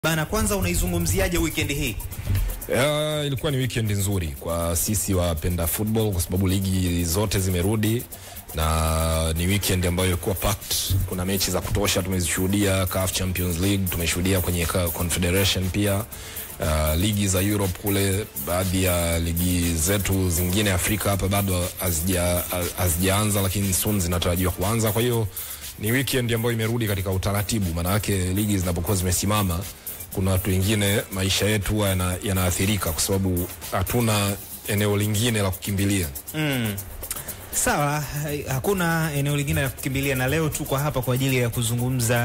Bana, kwanza unaizungumziaje weekend hii? Uh, ilikuwa ni weekend nzuri kwa sisi wapenda football kwa sababu ligi zote zimerudi na ni weekend ambayo ilikuwa packed. Kuna mechi za kutosha tumezishuhudia, CAF Champions League tumeshuhudia kwenye Confederation pia. Uh, ligi za Europe kule, baadhi ya ligi zetu zingine Afrika hapa bado hazijaanza, lakini soon zinatarajiwa kuanza. Kwa hiyo ni weekend ambayo imerudi katika utaratibu, maana yake ligi zinapokuwa zimesimama kuna watu wengine maisha yetu huwa yana, yanaathirika kwa sababu hatuna eneo lingine la kukimbilia. Mm. Sawa, hakuna eneo lingine la kukimbilia, na leo tuko hapa kwa ajili ya kuzungumza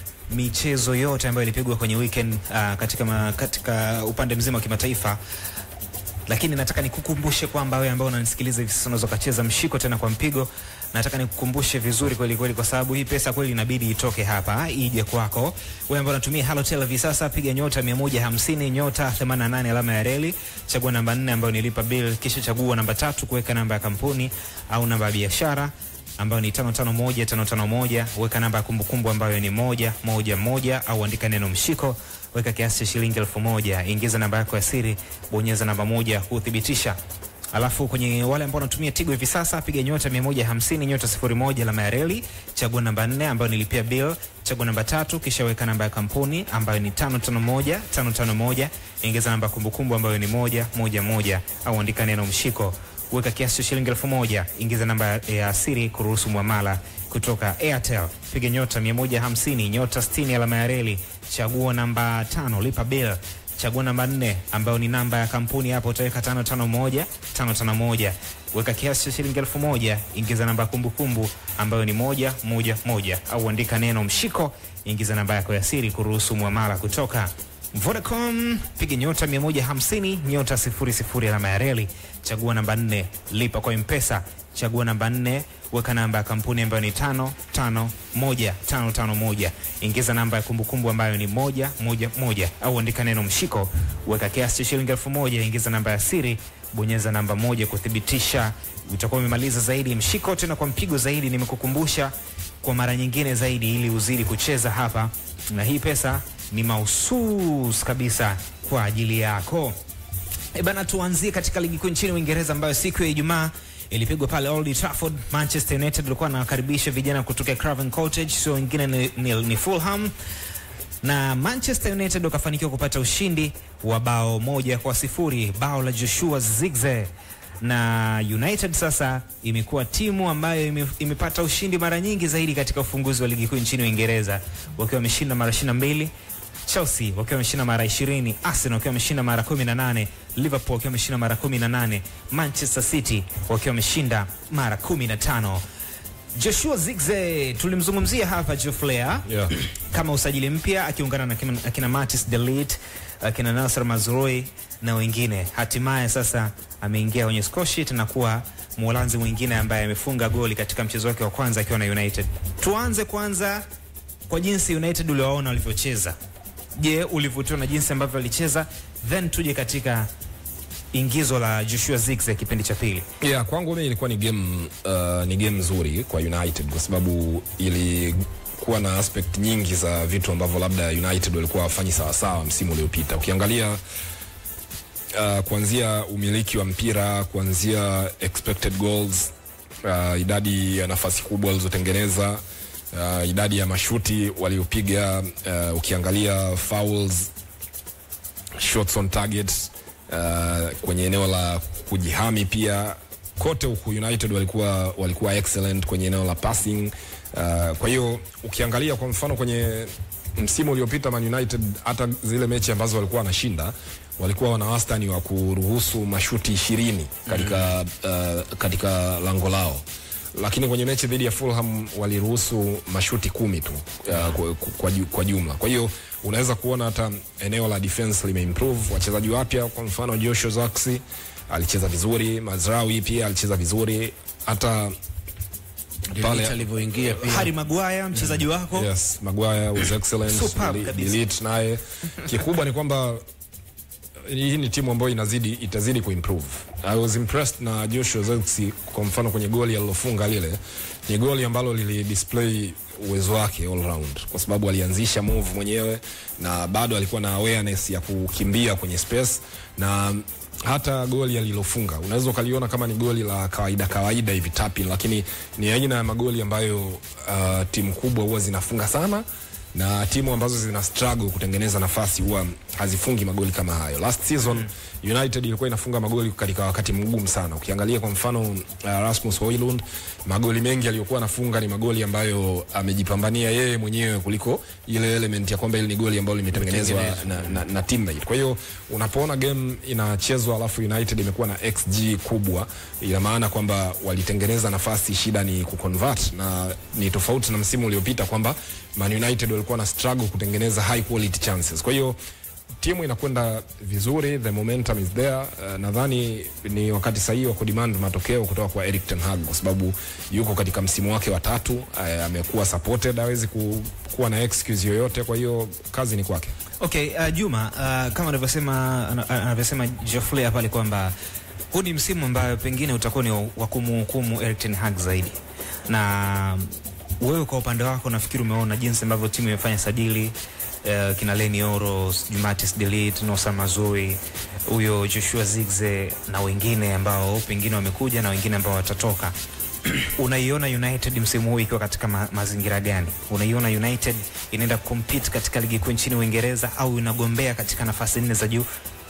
michezo yote ambayo ilipigwa kwenye weekend uh, katika, ma, katika upande mzima wa kimataifa, lakini nataka nikukumbushe kwamba wewe ambao unanisikiliza hivi sasa unaweza ukacheza mshiko tena kwa mpigo. Nataka nikukumbushe vizuri kweli kweli, kwa sababu hii pesa kweli inabidi itoke hapa ije kwako. Wewe ambao unatumia Halotel hivi sasa, piga nyota 150 nyota 88 alama ya reli, chagua namba 4 ambayo ni lipa bill, kisha chagua namba tatu kuweka namba ya kampuni au namba ya biashara ambayo ni 551551 weka namba ya kumbukumbu ambayo ni moja moja moja au andika neno mshiko, weka kiasi cha shilingi elfu moja ingiza namba yako ya siri, bonyeza namba moja kuthibitisha. Alafu kwenye wale ambao wanatumia Tigo hivi sasa piga nyota 150 nyota 01 alama ya reli, chagua namba 4 ambayo nilipia bill, chagua namba tatu kisha weka namba ya kampuni ambayo ni 551 551 ingiza namba ya kumbukumbu ambayo ni moja moja moja au andika neno mshiko weka kiasi cha shilingi elfu moja ingiza namba ya siri kuruhusu mwamala kutoka Airtel. Piga nyota 150 nyota 60 alama ya reli, chagua namba tano, lipa bill, chagua namba nne ambayo ni namba ya kampuni. Hapo utaweka 551 551 weka kiasi cha shilingi elfu moja ingiza namba ya kumbukumbu ambayo ni moja moja moja au andika neno mshiko, ingiza namba yako ya siri kuruhusu mwamala kutoka Vodacom piga nyota 150 nyota 00 alama ya reli, chagua namba 4, lipa kwa Mpesa, chagua namba 4, weka namba ya kampuni ambayo ni 551551, ingiza namba ya kumbukumbu ambayo ni moja moja moja au andika neno mshiko, weka kiasi cha shilingi elfu moja, ingiza namba ya siri, bonyeza namba moja kuthibitisha. Utakuwa umemaliza zaidi mshiko. Tena kwa mpigo zaidi, nimekukumbusha kwa mara nyingine zaidi, ili uzidi kucheza hapa, na hii pesa ni mahusus kabisa kwa ajili yako. E bana, tuanzie katika ligi kuu nchini Uingereza ambayo siku ya Ijumaa ilipigwa pale Old Trafford. Manchester United walikuwa wanawakaribisha vijana kutoka Craven Cottage, sio wengine ni, ni, ni Fulham na Manchester United wakafanikiwa kupata ushindi wa bao moja kwa sifuri, bao la Joshua Zirkzee na United sasa imekuwa timu ambayo ime, imepata ushindi mara nyingi zaidi katika ufunguzi wa ligi kuu nchini Uingereza wakiwa wameshinda mara 22 Chelsea wakiwa wameshinda mara 20, Arsenal wakiwa wameshinda mara 18, Liverpool wakiwa wameshinda mara 18, Manchester City wakiwa wameshinda mara 15. Joshua Zirkzee tulimzungumzia hapa Joflea Yeah. kama usajili mpya akiungana na akina, akina Matis de Ligt akina Nasser Mazrui na wengine. Hatimaye sasa ameingia kwenye score sheet na kuwa Mholanzi mwingine ambaye amefunga goli katika mchezo wake wa kwanza akiwa na United. Tuanze kwanza kwa jinsi United uliwaona walivyocheza. Je, ulivutiwa na jinsi ambavyo walicheza? Then tuje katika ingizo la Joshua Zirkzee kipindi cha pili. Yeah, kwangu mimi ilikuwa ni game uh, ni game nzuri kwa United kwa sababu ilikuwa na aspect nyingi za vitu ambavyo labda United walikuwa wafanyi sawasawa msimu uliopita. Ukiangalia uh, kuanzia umiliki wa mpira, kuanzia expected goals, uh, idadi ya nafasi kubwa walizotengeneza, uh, idadi ya mashuti waliopiga, uh, ukiangalia fouls, shots on target uh, kwenye eneo la kujihami pia kote huku United walikuwa walikuwa excellent kwenye eneo la passing. Uh, kwa hiyo ukiangalia kwa mfano kwenye msimu uliopita Man United hata zile mechi ambazo walikuwa wanashinda walikuwa wana wastani wa kuruhusu mashuti ishirini katika, uh, katika lango lao lakini kwenye mechi dhidi ya Fulham waliruhusu mashuti kumi tu uh, kwa, kwa, kwa jumla. Kwa hiyo unaweza kuona hata eneo la defense limeimprove. Wachezaji wapya kwa mfano Joshua Zirkzee alicheza vizuri, Mazraoui pia alicheza vizuri, hata pale alivyoingia pia Harry Maguire mchezaji wako yes, Maguire was excellent, Superb Deli- kabisa. Delete naye. Kikubwa ni kwamba hii ni timu ambayo inazidi itazidi kuimprove. I was impressed na Joshua Zirkzee kwa mfano kwenye goli alilofunga lile, ni goli ambalo lili display uwezo wake all round, kwa sababu alianzisha move mwenyewe na bado alikuwa na awareness ya kukimbia kwenye space na hata goli alilofunga unaweza ukaliona kama ni goli la kawaida kawaida hivi tapi, lakini ni aina ya magoli ambayo uh, timu kubwa huwa zinafunga sana na timu ambazo zina struggle kutengeneza nafasi huwa hazifungi magoli kama hayo. Last season mm. United ilikuwa inafunga magoli katika wakati mgumu sana. Ukiangalia kwa mfano uh, Rasmus Højlund, magoli mengi aliyokuwa anafunga ni magoli ambayo amejipambania yeye mwenyewe kuliko ile element ya kwamba ile ni goli ambalo limetengenezwa na, na, na teammate. Kwa hiyo unapoona game inachezwa alafu United imekuwa na XG kubwa, ina maana kwamba walitengeneza nafasi, shida ni kuconvert, na ni tofauti na msimu uliopita kwamba Man United walikuwa na struggle kutengeneza high quality chances. Kwa hiyo timu inakwenda vizuri, the momentum is there. Uh, nadhani ni wakati sahihi wa kudemand matokeo kutoka kwa Erik ten Hag kwa sababu yuko katika msimu wake wa tatu. Uh, amekuwa supported, hawezi ku, kuwa na excuse yoyote, kwa hiyo kazi ni kwake. Okay, uh, Juma, uh, kama anavyosema anavyosema Geoffrey pale kwamba huu ni msimu ambayo pengine utakuwa ni wa kumhukumu Erik ten Hag zaidi na wewe kwa upande wako nafikiri umeona jinsi ambavyo timu imefanya sajili uh, kina Leny Oro, Matis de Ligt, Nosa Mazui, huyo Joshua Zirkzee na wengine ambao pengine wamekuja na wengine ambao watatoka. Unaiona United msimu huu ikiwa katika ma mazingira gani? Unaiona United inaenda compete katika ligi kuu nchini Uingereza au inagombea katika nafasi nne za juu?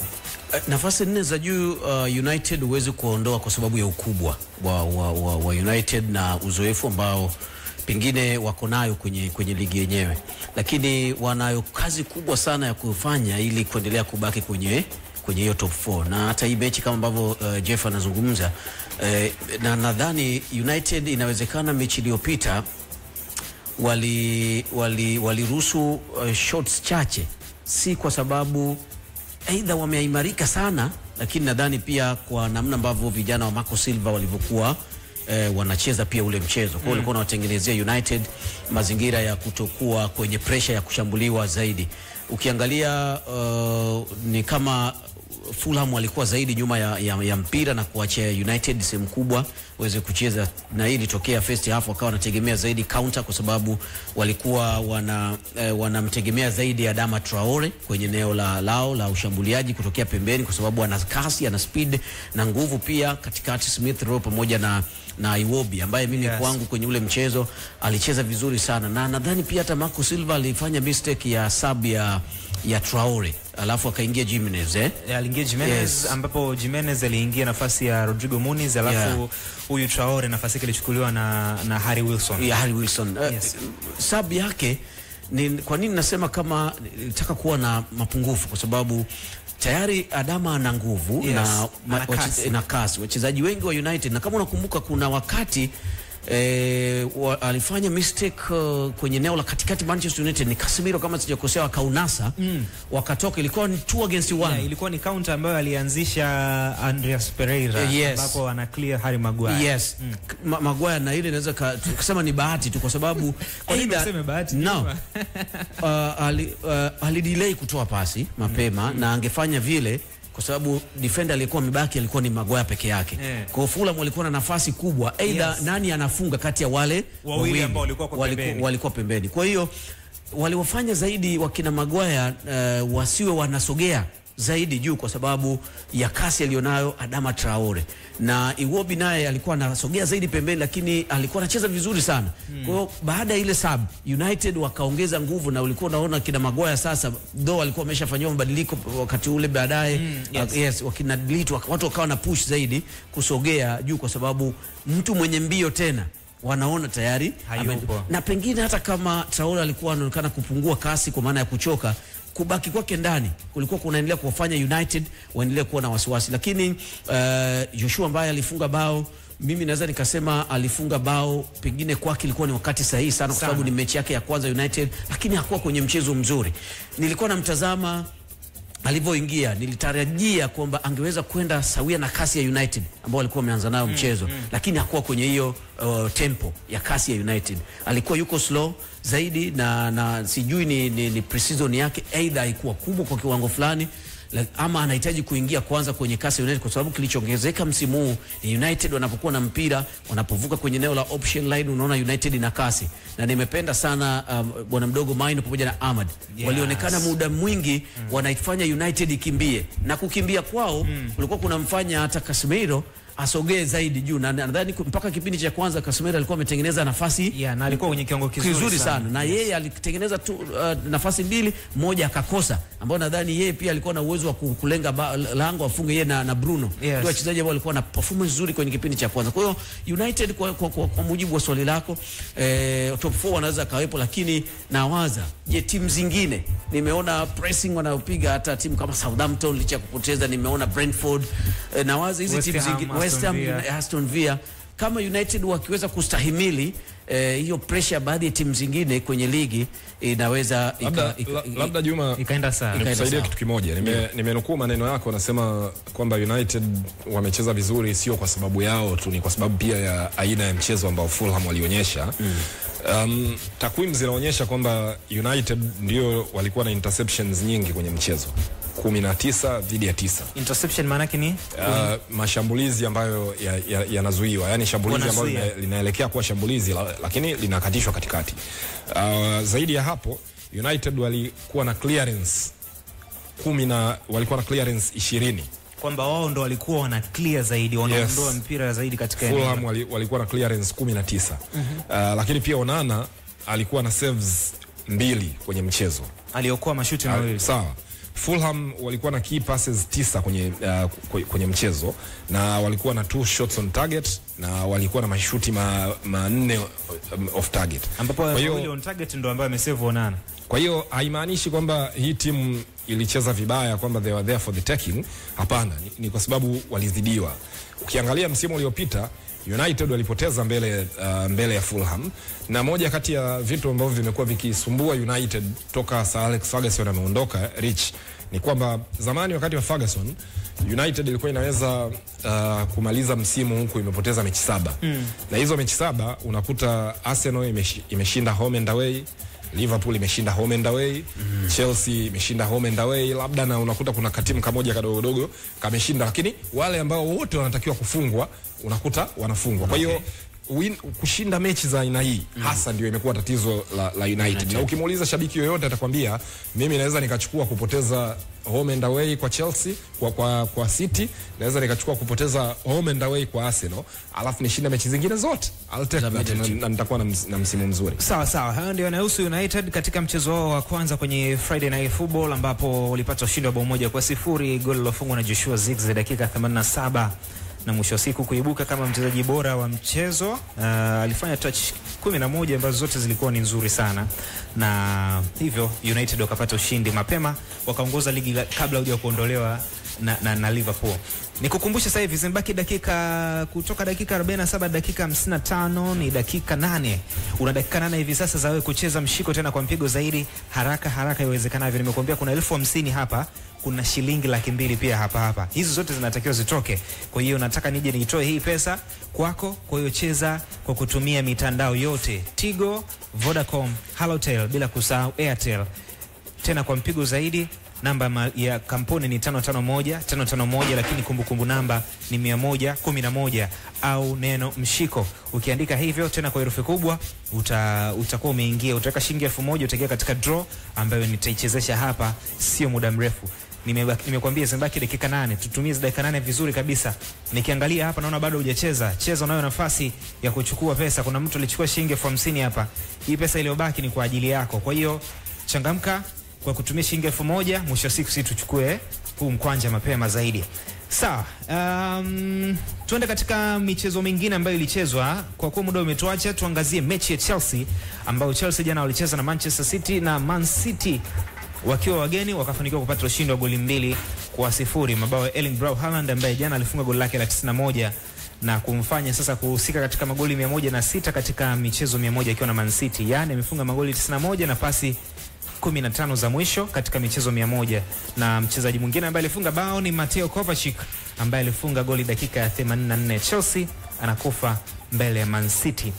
nafasi nne za juu uh, United huwezi kuondoa kwa sababu ya ukubwa wa, wa, wa, wa United na uzoefu ambao pengine wako nayo kwenye, kwenye ligi yenyewe, lakini wanayo kazi kubwa sana ya kufanya ili kuendelea kubaki kwenye kwenye hiyo top 4 na hata hii mechi kama ambavyo uh, Jeff anazungumza uh, na nadhani United inawezekana mechi iliyopita wali waliruhusu wali uh, shots chache, si kwa sababu aidha wameimarika sana, lakini nadhani pia kwa namna ambavyo vijana wa Marco Silva walivyokuwa eh, wanacheza pia ule mchezo. Kwa hiyo walikuwa wanawatengenezea United mazingira ya kutokuwa kwenye pressure ya kushambuliwa zaidi. Ukiangalia uh, ni kama Fulham walikuwa zaidi nyuma ya, ya, ya mpira na kuachia United sehemu kubwa waweze kucheza, na hii ilitokea first half, wakawa wanategemea zaidi counter kwa sababu walikuwa wana eh, wanamtegemea zaidi Adama Traore kwenye eneo la lao la ushambuliaji kutokea pembeni, kwa sababu ana kasi, ana speed na nguvu pia katikati, Smith Rowe pamoja na na Iwobi ambaye mimi Yes. kwangu kwenye ule mchezo alicheza vizuri sana, na nadhani pia hata Marco Silva alifanya mistake ya sub ya ya Traore alafu akaingia Jimenez eh? aliingia Jimenez Yes. ambapo Jimenez aliingia nafasi ya Rodrigo Muniz alafu Yeah. huyu Traore nafasi yake ilichukuliwa na, na Harry Wilson. ya Harry Wilson uh, Yes. sub yake ni, kwa nini nasema kama nilitaka kuwa na mapungufu kwa sababu tayari Adama ana nguvu Yes, na, ma- ana wache- kasi. na kasi wachezaji wengi wa United na kama unakumbuka kuna wakati eh, wa, alifanya mistake uh, kwenye eneo la katikati Manchester United ni Casemiro kama sijakosea wakaunasa mm. wakatoka ilikuwa ni two against one Yeah, ilikuwa ni counter ambayo alianzisha Andreas Pereira Eh, yes. ambapo ana clear Harry Maguire. Yes. K- Ma Maguire na ile inaweza ka- tukasema ni bahati tu kwa sababu Kwa nini either- useme bahati? No. uh, ali, uh, alidelay kutoa pasi mapema na angefanya vile kwa sababu defender aliyekuwa amebaki alikuwa ni Maguire peke yake. Yeah. Kwa hiyo Fulham walikuwa na nafasi kubwa either Yes. nani anafunga kati ya wale Wawili ambao walikuwa kwa waliku- pembeni. walikuwa pembeni. Kwa hiyo waliwafanya zaidi wakina Maguire uh, wasiwe wanasogea zaidi juu kwa sababu ya kasi aliyonayo Adama Traore na Iwobi naye alikuwa anasogea zaidi pembeni, lakini alikuwa anacheza vizuri sana. Kwa hiyo baada ya ile sub United wakaongeza nguvu, na ulikuwa unaona kina Maguire sasa, though alikuwa ameshafanyiwa mabadiliko wakati ule baadaye yes. uh, yes, wakina delete wak- watu wakawa na push zaidi kusogea juu, kwa sababu mtu mwenye mbio tena wanaona tayari Hayupo. ame- na pengine hata kama Traore alikuwa anaonekana kupungua kasi kwa maana ya kuchoka, kubaki kwake ndani kulikuwa kunaendelea kuwafanya United waendelee kuwa na wasiwasi, lakini uh, Joshua ambaye alifunga bao mimi naweza nikasema alifunga bao pengine kwake ilikuwa ni wakati sahihi sana, kwa Sana. sababu ni mechi yake ya kwanza United, lakini hakuwa kwenye mchezo mzuri. Nilikuwa namtazama alivyoingia nilitarajia kwamba angeweza kwenda sawia na kasi ya United ambao walikuwa wameanza nayo mchezo lakini hakuwa kwenye hiyo uh, tempo ya kasi ya United. Alikuwa yuko slow zaidi na, na sijui ni, ni, ni precision yake aidha haikuwa kubwa kwa kiwango fulani, la- ama anahitaji kuingia kwanza kwenye kasi ya United kwa sababu kilichoongezeka msimu huu ni United wanapokuwa na mpira wanapovuka kwenye eneo la option line, unaona United ina kasi, na nimependa sana um, bwana mdogo Maino pamoja na Ahmad Yes. walionekana muda mwingi wanaifanya United ikimbie na kukimbia kwao kulikuwa kunamfanya hata Casemiro asogee zaidi juu, na nadhani ku- mpaka kipindi cha kwanza Casemiro alikuwa ametengeneza nafasi yeah, na alikuwa kwenye kiwango kizuri, kizuri sana, na yeye alitengeneza tu uh, nafasi mbili, moja akakosa, ambao nadhani yeye pia alikuwa na uwezo wa ku- kulenga ba- lango afunge yeye na, na Bruno Yes. ndio wachezaji ambao walikuwa na performance nzuri kwenye kipindi cha kwanza. Kwa hiyo United kwa, kwa, kwa, kwa mujibu wa swali lako eh, top 4 wanaweza kawepo, lakini nawaza je, timu zingine nimeona pressing wanayopiga hata timu kama Southampton licha ya kupoteza, nimeona Brentford eh, nawaza hizi West timu Ham, zingine Aston West Ham, Villa. Aston Villa kama United wakiweza kustahimili eh, hiyo pressure ya baadhi ya timu zingine kwenye ligi inaweza ika- labda, ika- la- ika- labda Juma ikaenda sawa Ika- nikusaidia sawa. kitu kimoja Nime- nimenukuu maneno yako unasema kwamba united wamecheza vizuri sio kwa sababu yao tu ni kwa sababu pia ya aina ya mchezo ambao fulham walionyesha um, takwimu zinaonyesha kwamba united ndio walikuwa na interceptions nyingi kwenye mchezo 19 dhidi ya 9 interception maana yake ni uh, mashambulizi ambayo yanazuiwa ya, yanazuiwa. yani shambulizi ambalo Wanazuia. lina- linaelekea kuwa shambulizi la, lakini linakatishwa katikati uh, zaidi ya hapo united walikuwa na clearance kumi na walikuwa na clearance ishirini kwamba wao ndo walikuwa wana clear zaidi wanaondoa Yes. mpira zaidi katika eneo. fulham wali, walikuwa na clearance kumi na tisa uh, lakini pia onana alikuwa na saves mbili kwenye mchezo aliokoa mashuti Ah, mawili sawa fulham walikuwa na key passes tisa kwenye, uh, kwe- kwenye mchezo na walikuwa na two shots on target na walikuwa na mashuti ma- manne um, off target ambapo kwa wawili hiyo on target ndo ambayo amesave Onana. kwa hiyo haimaanishi kwamba hii timu ilicheza vibaya kwamba they were there for the taking hapana ni, ni kwa sababu walizidiwa ukiangalia msimu uliopita united walipoteza mbele, uh, mbele ya fulham na moja kati ya vitu ambavyo vimekuwa vikisumbua united toka sir alex ferguson ameondoka rich ni kwamba zamani wakati wa ferguson united ilikuwa inaweza uh, kumaliza msimu huku imepoteza mechi saba mm. na hizo mechi saba unakuta arsenal imeshi, imeshinda home and away liverpool imeshinda home and away mm. chelsea imeshinda home and away labda na unakuta kuna katimu kamoja kadogodogo kameshinda lakini wale ambao wote wanatakiwa kufungwa unakuta wanafungwa kwa hiyo win, kushinda mechi za aina hii mm. hasa ndio imekuwa tatizo la, la united. united na ukimuuliza shabiki yoyote atakwambia mimi naweza nikachukua kupoteza home and away kwa chelsea kwa, kwa, kwa city naweza nikachukua kupoteza home and away kwa arsenal alafu nishinde mechi zingine zote I'll take that, na, na nitakuwa na, ms, na msimu mzuri Sawa sawa, hayo ndio yanahusu United katika mchezo wao wa kwanza kwenye Friday Night Football ambapo walipata ushindi wa bao moja kwa sifuri, goli lilofungwa na Joshua Zirkzee dakika 87 na mwisho wa siku kuibuka kama mchezaji bora wa mchezo. Uh, alifanya touch 11 ambazo zote zilikuwa ni nzuri sana, na hivyo United wakapata ushindi mapema, wakaongoza ligi la- kabla huja kuondolewa na, na, na Liverpool. Nikukumbushe sasa hivi zimebaki dakika kutoka dakika 47 dakika 55 ni dakika nane. Una dakika nane hivi sasa za wewe kucheza mshiko tena kwa mpigo zaidi haraka haraka iwezekanavyo. Nimekuambia kuna elfu hamsini hapa, kuna shilingi laki mbili pia hapa hapa. Hizi zote zinatakiwa zitoke. Kwa hiyo nataka nije niitoe hii pesa kwako. Kwa hiyo cheza kwa kutumia mitandao yote Tigo, Vodacom, Halotel bila kusahau Airtel tena kwa mpigo zaidi namba ma- ya kampuni ni 551 551 lakini kumbukumbu namba ni 111 au neno mshiko ukiandika hivyo tena kwa herufi kubwa uta, utakuwa umeingia utaweka shilingi elfu moja utaingia katika draw ambayo nitaichezesha hapa sio muda mrefu Nimebaki- nimekwambia zimebaki dakika nane tutumie hizi dakika nane vizuri kabisa nikiangalia hapa naona bado hujacheza cheza unayo nafasi ya kuchukua pesa kuna mtu alichukua shilingi elfu hamsini hapa hii pesa iliyobaki ni kwa ajili yako kwa hiyo changamka kwa kutumia shilingi elfu moja mwisho wa siku si tuchukue huu mkwanja mapema zaidi sawa um, tuende katika michezo mingine ambayo ilichezwa kwa kuwa muda umetuacha tuangazie mechi ya chelsea ambayo chelsea jana walicheza na manchester city na man city wakiwa wageni wakafanikiwa kupata ushindi wa goli mbili kwa sifuri mabao ya Erling Braut Haaland ambaye jana alifunga goli lake la 91 na kumfanya sasa kuhusika katika magoli 106 katika michezo 100 akiwa na Man City. Yaani amefunga magoli 91 na pasi 15 za mwisho katika michezo 100 na mchezaji mwingine ambaye alifunga bao ni Mateo Kovacic ambaye alifunga goli dakika ya 84. Chelsea anakufa mbele ya Man City.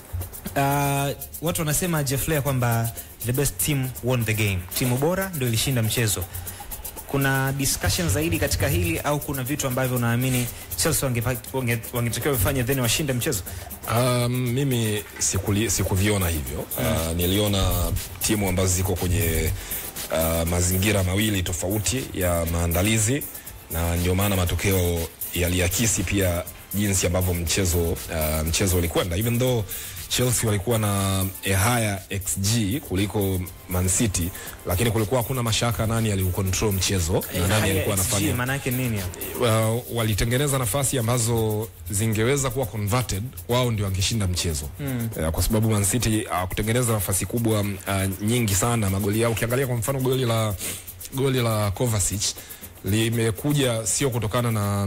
Uh, watu wanasema Jeff Lear kwamba the best team won the game, timu bora ndio ilishinda mchezo. kuna discussion zaidi katika hili au kuna vitu ambavyo unaamini Chelsea wangepa- wange- wangetakiwa vifanye then washinde mchezo? Um, mimi sikuli, sikuviona hivyo uh, niliona timu ambazo ziko kwenye uh, mazingira mawili tofauti ya maandalizi na ndio maana matokeo yaliakisi pia jinsi ambavyo mchezo uh, mchezo ulikwenda even though Chelsea walikuwa na a higher XG kuliko Man City, lakini kulikuwa hakuna mashaka nani aliucontrol mchezo na nani alikuwa anafanya maana yake nini hapo? uh, walitengeneza nafasi ambazo zingeweza kuwa converted, wao ndio wangeshinda mchezo mm. uh, kwa sababu Man City uh, kutengeneza nafasi kubwa uh, nyingi sana magoli yao. Ukiangalia kwa mfano goli la goli la Kovacic limekuja sio kutokana na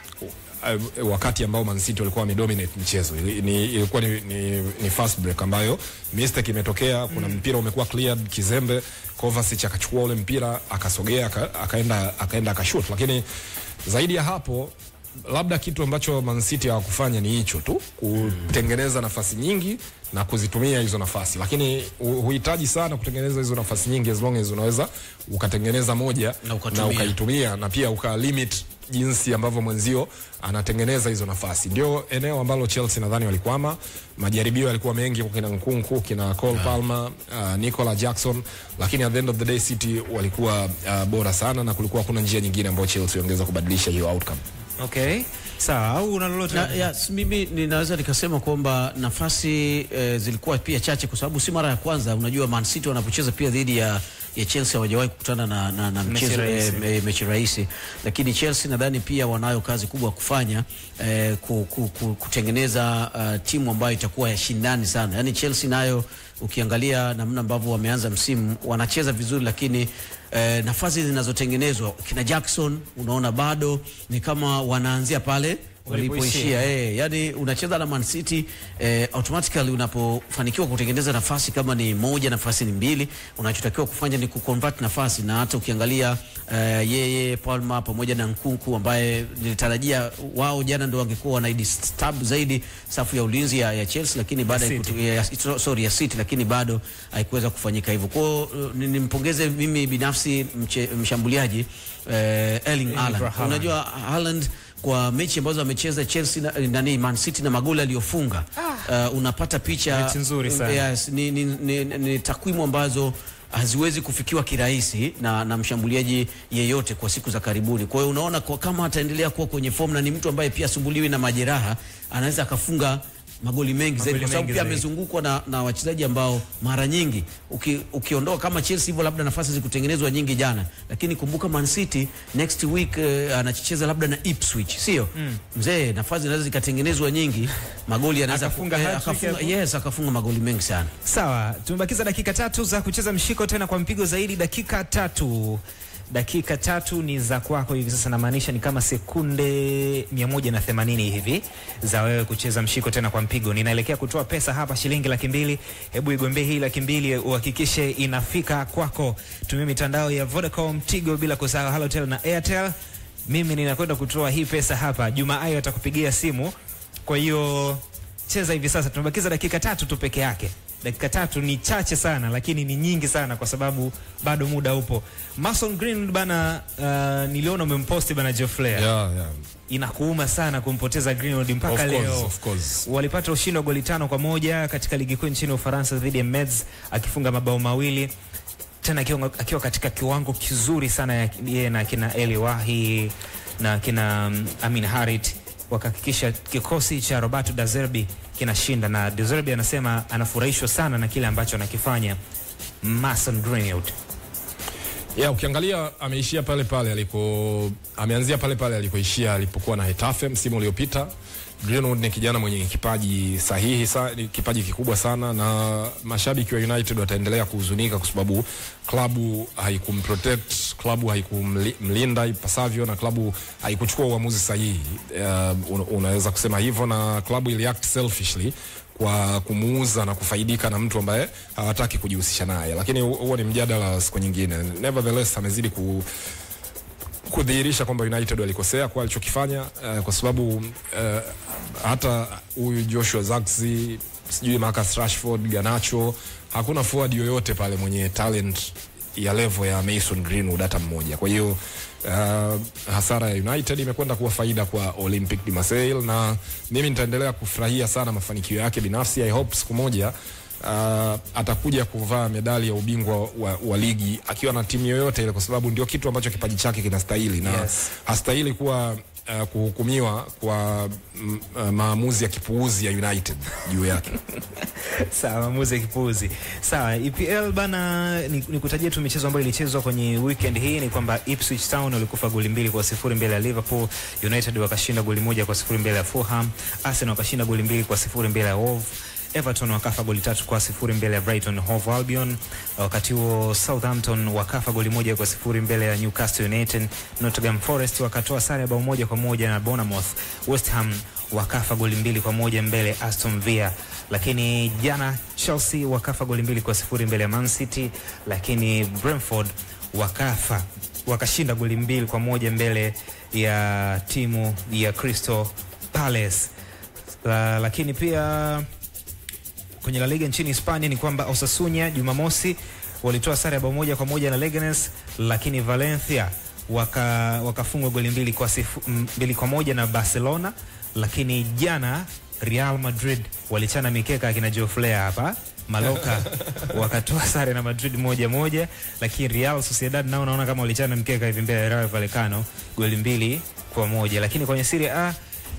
uh, wakati ambao Man City walikuwa wamedominate mchezo Ili- ni, ilikuwa ni, ni, ni fast break ambayo mistake imetokea. Kuna mpira umekuwa cleared kizembe, Kovacic akachukua ule mpira akasogea aka, akaenda akaenda akashoot, lakini zaidi ya hapo labda kitu ambacho Man City hawakufanya ni hicho tu, kutengeneza nafasi nyingi na kuzitumia hizo nafasi, lakini hu- huhitaji sana kutengeneza hizo nafasi nyingi, as long as unaweza ukatengeneza moja Na ukatumia. ukaitumia na pia uka limit jinsi ambavyo mwenzio anatengeneza hizo nafasi. Ndio eneo ambalo Chelsea nadhani walikwama. Majaribio yalikuwa mengi kwa kina Nkunku, kina Cole Palmer, uh, Nicola Jackson, lakini at the end of the day City walikuwa uh, bora sana na kulikuwa hakuna njia nyingine ambayo Chelsea wangeweza kubadilisha hiyo outcome. Okay, sawa. Au una lolote? Na, yes, mimi ninaweza nikasema kwamba nafasi eh, zilikuwa pia chache kwa sababu si mara ya kwanza. Unajua Man City wanapocheza pia dhidi ya, ya Chelsea hawajawahi kukutana na, na, na Mechi mchezo rahisi. eh, eh, mechi rahisi, lakini Chelsea nadhani pia wanayo kazi kubwa ya kufanya eh, ku, ku, ku, kutengeneza uh, timu ambayo itakuwa ya shindani sana. Yani Chelsea nayo ukiangalia namna ambavyo wameanza msimu wanacheza vizuri, lakini eh, nafasi zinazotengenezwa kina Jackson unaona bado ni kama wanaanzia pale Walipoishia. walipoishia eh, yani unacheza na Man City eh, automatically unapofanikiwa kutengeneza nafasi kama ni moja nafasi ni mbili, unachotakiwa kufanya ni kuconvert nafasi, na hata ukiangalia eh, yeye Palma pamoja na Nkunku ambaye nilitarajia wao jana ndo wangekuwa wanaidisturb zaidi safu ya ulinzi ya, ya Chelsea, lakini baada ya City. kutu- ya, ya, sorry ya City, lakini bado haikuweza kufanyika hivyo. Kwa hiyo uh, ni- nimpongeze mimi binafsi mche, mshambuliaji eh, Erling Haaland. Haaland. Unajua Haaland kwa mechi ambazo amecheza Chelsea na, nani Man City na magoli aliyofunga uh, unapata picha Mechi nzuri sana. Yes, ni, ni, ni, ni takwimu ambazo haziwezi kufikiwa kirahisi na, na mshambuliaji yeyote kwa siku za karibuni. Kwa hiyo unaona kwa, kama ataendelea kuwa kwenye form na ni mtu ambaye pia asumbuliwi na majeraha, anaweza akafunga magoli mengi zaidi, Magoli kwa sababu mengi pia zaidi. amezungukwa na, na wachezaji ambao mara nyingi uki, ukiondoa kama Chelsea hivyo, labda nafasi zikutengenezwa nyingi jana, lakini kumbuka Man City next week uh, anacheza labda na Ipswich, sio mzee, nafasi zinaweza zikatengenezwa nyingi, magoli anaweza Akafunga ku- eh, hat-trick akafunga, hapo. yes, akafunga magoli mengi sana. Sawa, tumebakiza dakika tatu za kucheza mshiko tena kwa mpigo zaidi. Dakika tatu, dakika tatu ni za kwako hivi sasa, namaanisha ni kama sekunde 180 hivi za wewe kucheza mshiko tena kwa mpigo. Ninaelekea kutoa pesa hapa, shilingi laki mbili. Hebu igombee hii laki mbili, uhakikishe inafika kwako. Tumia mitandao ya Vodacom, Tigo, bila kusahau Halotel na Airtel. Mimi ninakwenda kutoa hii pesa hapa. Juma Ayo atakupigia simu, kwa hiyo cheza hivi sasa. Tumebakiza dakika tatu tu peke yake. Dakika tatu ni chache sana, lakini ni nyingi sana kwa sababu bado muda upo. Mason Green bana, uh, niliona umemposti bana Geoffrey. Yeah, yeah. Inakuuma sana kumpoteza Greenwood mpaka Of course, leo. of course. Walipata ushindi wa goli tano kwa moja katika ligi kuu nchini Ufaransa dhidi ya Metz akifunga mabao mawili tena akiwa, akiwa katika kiwango kizuri sana ya- yeye na kina Eli Wahi na kina um, Amin Harit wakahakikisha kikosi cha Roberto De Zerbi kinashinda, na De Zerbi anasema anafurahishwa sana na kile ambacho anakifanya Mason Greenwood. Yeah, ukiangalia ameishia pale pale aliko ameanzia pale pale alikoishia alipokuwa na Hetafe msimu uliopita. Greenwood ni kijana mwenye kipaji sahihi sa, ni kipaji kikubwa sana na mashabiki wa United wataendelea kuhuzunika kwa sababu klabu haikumprotect, klabu haikumlinda ipasavyo na klabu haikuchukua uamuzi sahihi. Uh, un, unaweza kusema hivyo na klabu iliact selfishly kwa kumuuza na kufaidika na mtu ambaye hawataki kujihusisha naye, lakini hu- huo ni mjadala wa siku nyingine. Nevertheless amezidi ku kudhihirisha kwamba United walikosea kwa alichokifanya uh, kwa sababu uh, hata huyu Joshua Zirkzee sijui Marcus Rashford, Garnacho, hakuna forward yoyote pale mwenye talent ya level ya Mason Greenwood hata mmoja. Kwa hiyo uh, hasara ya United imekwenda kuwa faida kwa Olympic de Marseille, na mimi nitaendelea kufurahia sana mafanikio yake binafsi. I hope siku moja uh, atakuja kuvaa medali ya ubingwa wa, wa ligi akiwa na timu yoyote ile, kwa sababu ndio kitu ambacho kipaji chake kinastahili na Yes. hastahili kuwa uh, kuhukumiwa kwa mm, uh, maamuzi ya kipuuzi ya United juu yake. Sawa, maamuzi ya kipuuzi. Sawa, EPL bana, ni, ni kutajia tu michezo ambayo ilichezwa kwenye weekend hii ni kwamba Ipswich Town walikufa goli mbili kwa sifuri mbele ya Liverpool, United wakashinda goli moja kwa sifuri mbele ya Fulham, Arsenal wakashinda goli mbili kwa sifuri mbele ya Wolves, Everton wakafa goli tatu kwa sifuri mbele ya Brighton Hove Albion. Wakati huo Southampton wakafa goli moja kwa sifuri mbele ya Newcastle United. Nottingham Forest wakatoa sare ya bao moja kwa moja na Bournemouth. West Ham wakafa goli mbili kwa moja mbele ya Aston Villa, lakini jana Chelsea wakafa goli mbili kwa sifuri mbele ya Man City, lakini Brentford wakafa wakashinda goli mbili kwa moja mbele ya timu ya Crystal Palace. La, lakini pia kwenye La Liga nchini Hispania ni kwamba Osasuna Jumamosi walitoa sare ya bao moja kwa moja na Leganes, lakini Valencia waka wakafungwa goli mbili kwa, sifu, m- mbili kwa moja na Barcelona, lakini jana Real Madrid walichana mikeka akina Joflea hapa Maloka wakatoa sare na Madrid moja moja, lakini Real Sociedad nao naona kama walichana mkeka hivi mbele ya Rayo Vallecano goli mbili kwa moja, lakini kwenye Serie A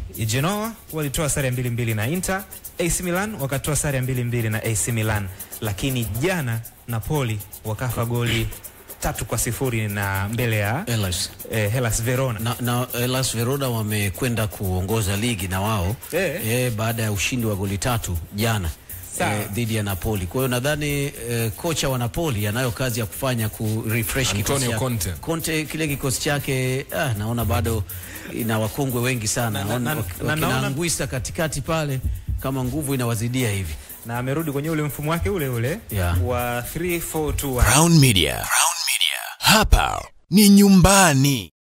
Genoa walitoa sare ya mbili mbili na Inter. AC Milan wakatoa sare ya mbili mbili na AC Milan, lakini jana Napoli wakafa goli tatu kwa sifuri na mbele ya Hellas. eh, Hellas Verona. na, na Hellas Verona wamekwenda kuongoza ligi na wao Eh. eh, baada ya ushindi wa goli tatu jana Sawa. eh, dhidi ya Napoli. Kwa hiyo nadhani eh, kocha wa Napoli anayo kazi ya kufanya ku refresh kikosi Antonio chake. Conte. Conte kile kikosi chake ah, naona bado ina wakongwe wengi sana. Na- na- Naona na- wak- na wakina naona- Anguissa katikati pale kama nguvu inawazidia hivi. na amerudi kwenye ule mfumo wake ule ule Yeah. wa 3 4 2 1. Crown Media. Crown Media. Hapa ni nyumbani.